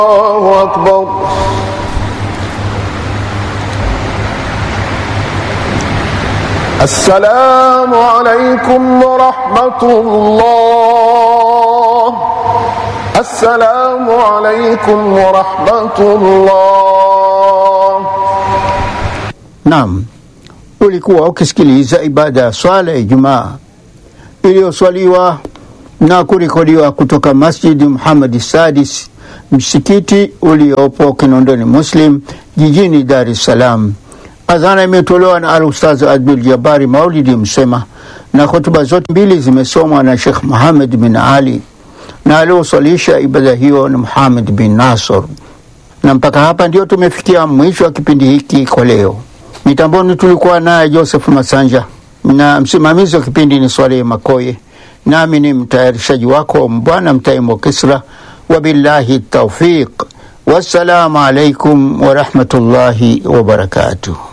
الله أكبر السلام عليكم ورحمة الله السلام عليكم ورحمة الله Naam, ulikuwa ukisikiliza ibada ya swala ya Ijumaa iliyoswaliwa na kurekodiwa kutoka Masjidi Muhammad Sadis, msikiti uliopo Kinondoni Muslim jijini Dar es Salaam. Adhana imetolewa na Al-Ustaz Abdul Jabari Maulidi Msema na hotuba zote mbili zimesomwa na Sheikh Muhammad bin Ali na alioswalisha ibada hiyo ni Muhammad bin Nasr. Na mpaka hapa ndio tumefikia mwisho wa kipindi hiki kwa leo. Mitamboni tulikuwa naye Joseph Masanja na msimamizi wa kipindi ni Swalehe Makoye, nami ni mtayarishaji wako Mbwana Mtaimo Kisra. Wabillahi taufiq, wassalamu alaikum warahmatullahi wabarakatuh.